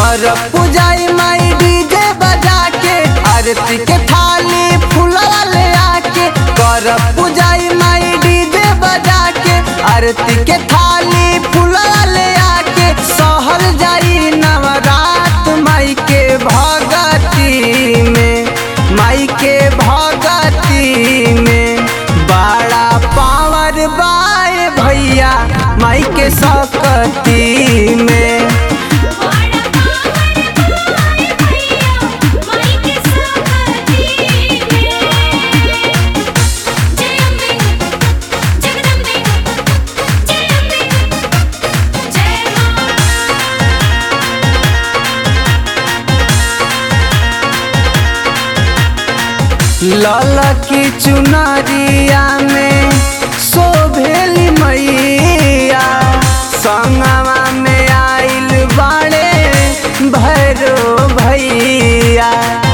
कर पूजाई माई डीजे बजा के आरती के थाली फूला ले आके कर पूजाई माई डीजे बजा के आरती के थाली फूला ले आके सहल जाई नवरात माई के भगती में माई के भगती में बड़ा पावर बाए भैया माई के सकती में बड़ा पावन बाए भैया माई के सकती में जय अम्बे जगदम्बे जय अम्बे जय मां लाल की चुनरिया में शोभेली मैया संगवा में आइल बाड़े भैरो भैया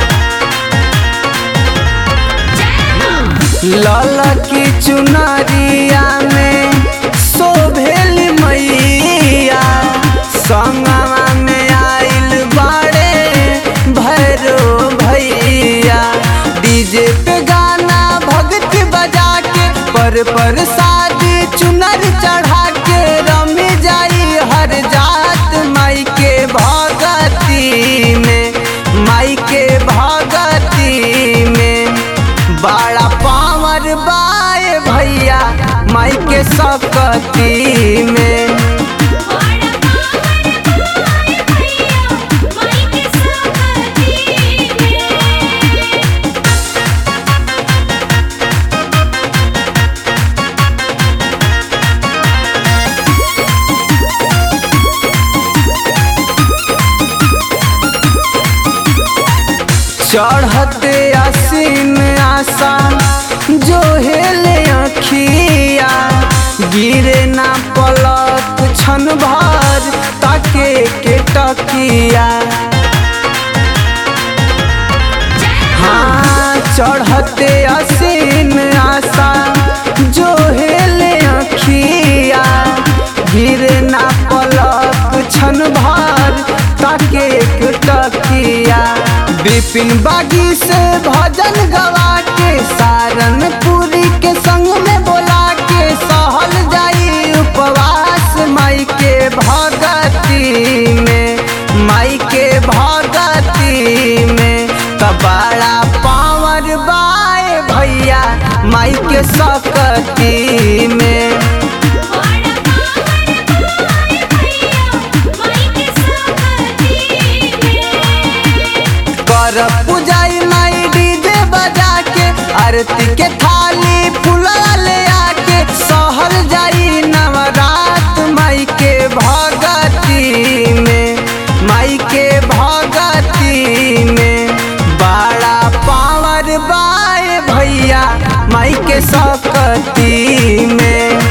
लाल की चुनरिया में शोभेली मैया संगवा में आइल बाड़े भैरो भैया डीजे पे गाना भक्ति बजा के पर पर शादी चुनर चढ़ा के रमी जाई हर जात माई के भगती में माई के भगती में बड़ा पावर बाए भैया माई के सकती में बड़ा पावन बाए भैया माई के सकती में चढ़ते आसीन आसान जो हेले अखिया गिरे ना पलक छन भर ताके के टकिया हाँ चढ़ते आसीन आसान जो हेले अखिया गिरे ना पलक छन भर ताके के टकिया बिपिन बागी से भजन गवा के सारनपुरी के संग में बोला के सहल जाई उपवास माई के भगती में माई के भगती में कबाड़ा पावर बाए भैया माई के सकती में बड़ा पावन बाए भैया माई के सकती में कर पूजाई माई डीजे बजा के आरती के थाली फूला ले आके सहल जाई नवरात माई के भगती में माई के भगती में बड़ा पावर बाए भैया माई के सकती में